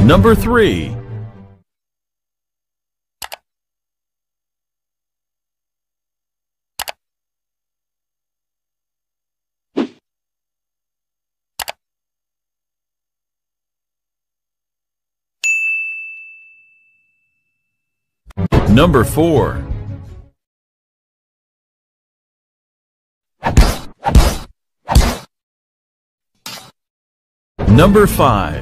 Number 3. Number 4. Number 5.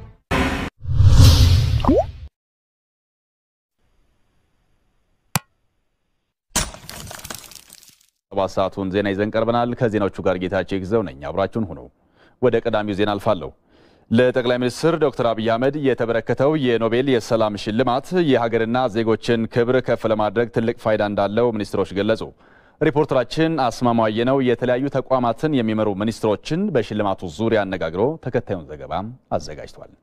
ሰባት ሰዓቱን ዜና ይዘን ቀርበናል። ከዜናዎቹ ጋር ጌታቸው ይግዘው ነኝ። አብራችሁን ሁኑ። ወደ ቀዳሚው ዜና አልፋለሁ። ለጠቅላይ ሚኒስትር ዶክተር አብይ አህመድ የተበረከተው የኖቤል የሰላም ሽልማት የሀገርና ዜጎችን ክብር ከፍ ለማድረግ ትልቅ ፋይዳ እንዳለው ሚኒስትሮች ገለጹ። ሪፖርተራችን አስማማየ ነው የተለያዩ ተቋማትን የሚመሩ ሚኒስትሮችን በሽልማቱ ዙሪያ አነጋግሮ ተከታዩን ዘገባ አዘጋጅቷል።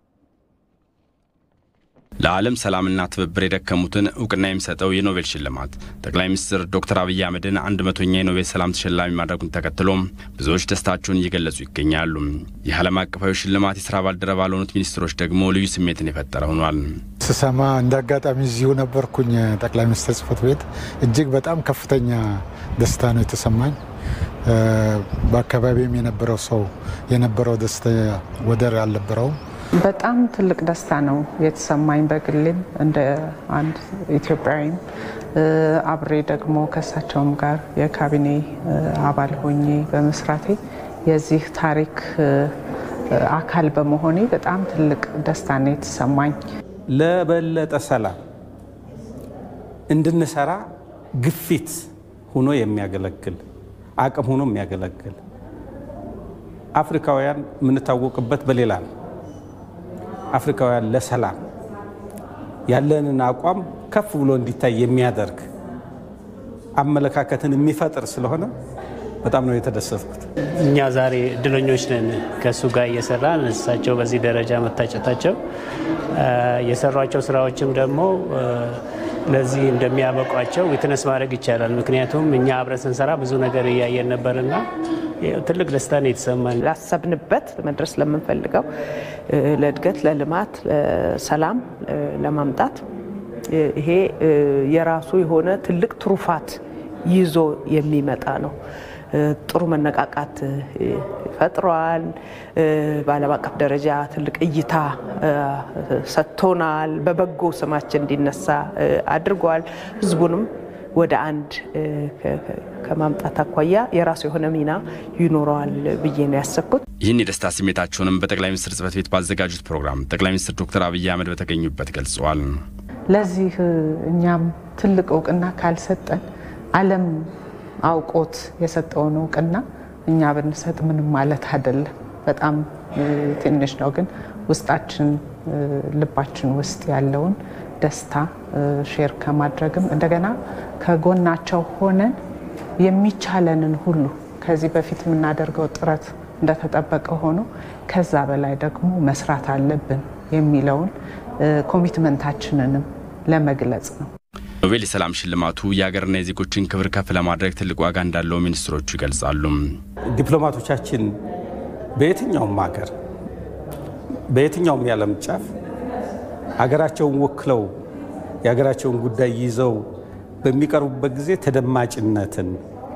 ለዓለም ሰላምና ትብብር የደከሙትን እውቅና የሚሰጠው የኖቤል ሽልማት ጠቅላይ ሚኒስትር ዶክተር አብይ አህመድን አንድ መቶኛ የኖቤል ሰላም ተሸላሚ ማድረጉን ተከትሎ ብዙዎች ደስታቸውን እየገለጹ ይገኛሉ። ይህ ዓለም አቀፋዊ ሽልማት የስራ ባልደረባ ለሆኑት ሚኒስትሮች ደግሞ ልዩ ስሜትን የፈጠረ ሆኗል። ስሰማ እንደ አጋጣሚ እዚሁ ነበርኩኝ ጠቅላይ ሚኒስትር ጽህፈት ቤት። እጅግ በጣም ከፍተኛ ደስታ ነው የተሰማኝ። በአካባቢም የነበረው ሰው የነበረው ደስታ ወደር አልነበረውም። በጣም ትልቅ ደስታ ነው የተሰማኝ በግሌም እንደ አንድ ኢትዮጵያዊም አብሬ ደግሞ ከእሳቸውም ጋር የካቢኔ አባል ሆኜ በመስራቴ የዚህ ታሪክ አካል በመሆኔ በጣም ትልቅ ደስታ ነው የተሰማኝ። ለበለጠ ሰላም እንድንሰራ ግፊት ሆኖ የሚያገለግል አቅም ሆኖ የሚያገለግል አፍሪካውያን የምንታወቅበት በሌላ ነው። አፍሪካውያን ለሰላም ያለንን አቋም ከፍ ብሎ እንዲታይ የሚያደርግ አመለካከትን የሚፈጥር ስለሆነ በጣም ነው የተደሰትኩት። እኛ ዛሬ እድለኞች ነን ከእሱ ጋር እየሰራን እሳቸው በዚህ ደረጃ መታጨታቸው የሰሯቸው ስራዎችም ደግሞ ለዚህ እንደሚያበቋቸው ዊትነስ ማድረግ ይቻላል። ምክንያቱም እኛ አብረን ስንሰራ ብዙ ነገር እያየን ነበርና ትልቅ ደስታ ነው የተሰማን። ላሰብንበት መድረስ ለምንፈልገው ለእድገት፣ ለልማት፣ ለሰላም ለማምጣት ይሄ የራሱ የሆነ ትልቅ ትሩፋት ይዞ የሚመጣ ነው። ጥሩ መነቃቃት ፈጥሯል። በዓለም አቀፍ ደረጃ ትልቅ እይታ ሰጥቶናል። በበጎ ስማችን እንዲነሳ አድርጓል። ህዝቡንም ወደ አንድ ከማምጣት አኳያ የራሱ የሆነ ሚና ይኖረዋል ብዬ ነው ያሰብኩት። ይህን የደስታ ስሜታቸውንም በጠቅላይ ሚኒስትር ጽህፈት ቤት ባዘጋጁት ፕሮግራም ጠቅላይ ሚኒስትር ዶክተር አብይ አህመድ በተገኙበት ገልጸዋል። ለዚህ እኛም ትልቅ እውቅና ካልሰጠን ዓለም አውቆት የሰጠውን እውቅና እኛ ብንሰጥ ምንም ማለት አይደለም። በጣም ትንሽ ነው፣ ግን ውስጣችን ልባችን ውስጥ ያለውን ደስታ ሼር ከማድረግም እንደገና ከጎናቸው ሆነን የሚቻለንን ሁሉ ከዚህ በፊት የምናደርገው ጥረት እንደተጠበቀ ሆኖ ከዛ በላይ ደግሞ መስራት አለብን የሚለውን ኮሚትመንታችንንም ለመግለጽ ነው። ኖቤል የሰላም ሽልማቱ የሀገርና የዜጎችን ክብር ከፍ ለማድረግ ትልቅ ዋጋ እንዳለው ሚኒስትሮቹ ይገልጻሉ። ዲፕሎማቶቻችን በየትኛውም ሀገር በየትኛውም የዓለም ጫፍ ሀገራቸውን ወክለው የሀገራቸውን ጉዳይ ይዘው በሚቀርቡበት ጊዜ ተደማጭነትን፣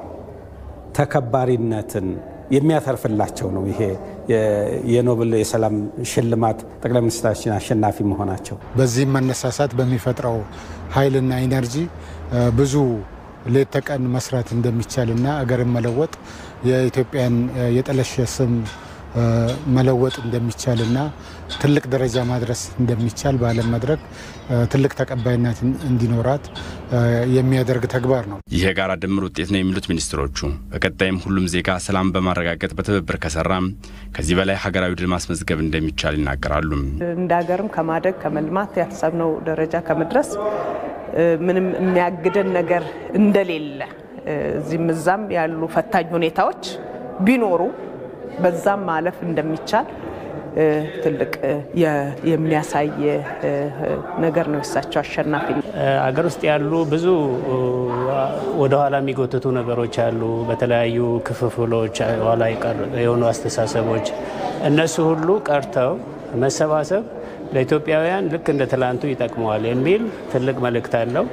ተከባሪነትን የሚያተርፍላቸው ነው። ይሄ የኖቤል የሰላም ሽልማት ጠቅላይ ሚኒስትራችን አሸናፊ መሆናቸው በዚህም መነሳሳት በሚፈጥረው ኃይልና ኢነርጂ ብዙ ሌት ተቀን መስራት እንደሚቻልና አገርን መለወጥ የኢትዮጵያን የጠለሸ ስም መለወጥ እንደሚቻልና ትልቅ ደረጃ ማድረስ እንደሚቻል በዓለም መድረክ ትልቅ ተቀባይነት እንዲኖራት የሚያደርግ ተግባር ነው። ይህ የጋራ ድምር ውጤት ነው የሚሉት ሚኒስትሮቹ በቀጣይም ሁሉም ዜጋ ሰላም በማረጋገጥ በትብብር ከሰራ ከዚህ በላይ ሀገራዊ ድል ማስመዝገብ እንደሚቻል ይናገራሉ። እንደ ሀገርም ከማደግ ከመልማት ያሰብነው ደረጃ ከመድረስ ምንም የሚያግደን ነገር እንደሌለ እዚህም እዛም ያሉ ፈታኝ ሁኔታዎች ቢኖሩ በዛም ማለፍ እንደሚቻል ትልቅ የሚያሳይ ነገር ነው። የሳቸው አሸናፊ አገር ውስጥ ያሉ ብዙ ወደኋላ የሚጎትቱ ነገሮች አሉ። በተለያዩ ክፍፍሎች ኋላ የሆኑ አስተሳሰቦች፣ እነሱ ሁሉ ቀርተው መሰባሰብ ለኢትዮጵያውያን ልክ እንደ ትላንቱ ይጠቅመዋል የሚል ትልቅ መልእክት አለው።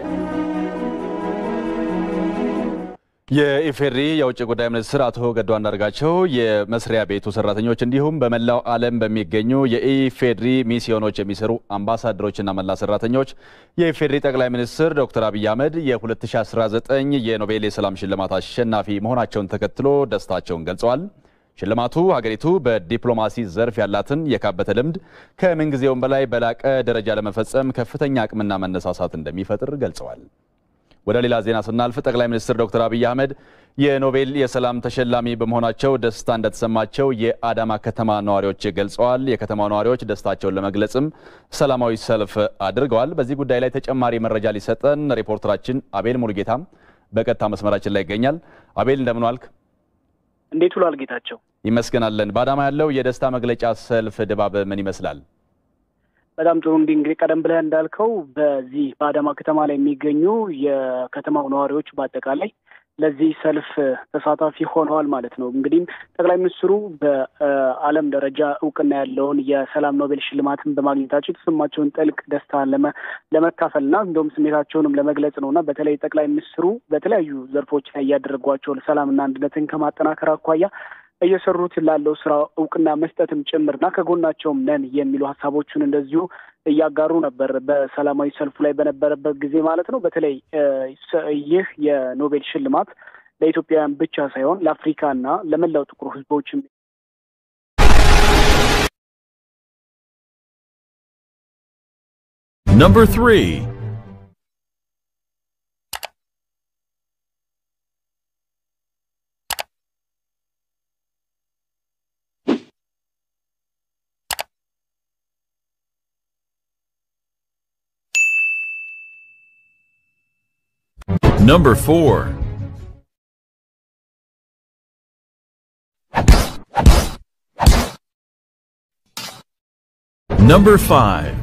የኢፌዴሪ የውጭ ጉዳይ ሚኒስትር አቶ ገዱ አንዳርጋቸው የመስሪያ ቤቱ ሰራተኞች እንዲሁም በመላው ዓለም በሚገኙ የኢፌዴሪ ሚስዮኖች የሚሰሩ አምባሳደሮችና መላ ሰራተኞች የኢፌዴሪ ጠቅላይ ሚኒስትር ዶክተር አብይ አህመድ የ2019 የኖቤል የሰላም ሽልማት አሸናፊ መሆናቸውን ተከትሎ ደስታቸውን ገልጸዋል። ሽልማቱ ሀገሪቱ በዲፕሎማሲ ዘርፍ ያላትን የካበተ ልምድ ከምንጊዜውም በላይ በላቀ ደረጃ ለመፈጸም ከፍተኛ አቅምና መነሳሳት እንደሚፈጥር ገልጸዋል። ወደ ሌላ ዜና ስናልፍ ጠቅላይ ሚኒስትር ዶክተር አብይ አህመድ የኖቤል የሰላም ተሸላሚ በመሆናቸው ደስታ እንደተሰማቸው የአዳማ ከተማ ነዋሪዎች ገልጸዋል። የከተማ ነዋሪዎች ደስታቸውን ለመግለጽም ሰላማዊ ሰልፍ አድርገዋል። በዚህ ጉዳይ ላይ ተጨማሪ መረጃ ሊሰጠን ሪፖርተራችን አቤል ሙሉጌታም በቀጥታ መስመራችን ላይ ይገኛል። አቤል እንደምን ዋልክ? እንዴት ውሏል ጌታቸው? ይመስገናለን። በአዳማ ያለው የደስታ መግለጫ ሰልፍ ድባብ ምን ይመስላል? በጣም ጥሩ። እንዲህ እንግዲህ ቀደም ብለህ እንዳልከው በዚህ በአዳማ ከተማ ላይ የሚገኙ የከተማው ነዋሪዎች በአጠቃላይ ለዚህ ሰልፍ ተሳታፊ ሆነዋል ማለት ነው። እንግዲህም ጠቅላይ ሚኒስትሩ በዓለም ደረጃ እውቅና ያለውን የሰላም ኖቤል ሽልማትን በማግኘታቸው የተሰማቸውን ጥልቅ ደስታ ለመካፈልና እንዲሁም ስሜታቸውንም ለመግለጽ ነው እና በተለይ ጠቅላይ ሚኒስትሩ በተለያዩ ዘርፎች ላይ እያደረጓቸው ሰላምና አንድነትን ከማጠናከር አኳያ እየሰሩት ላለው ስራ እውቅና መስጠትም ጭምርና ከጎናቸውም ነን የሚሉ ሀሳቦቹን እንደዚሁ እያጋሩ ነበር በሰላማዊ ሰልፉ ላይ በነበረበት ጊዜ ማለት ነው። በተለይ ይህ የኖቤል ሽልማት ለኢትዮጵያውያን ብቻ ሳይሆን ለአፍሪካና ለመላው ጥቁር ሕዝቦችም Number three. Number four. Number five.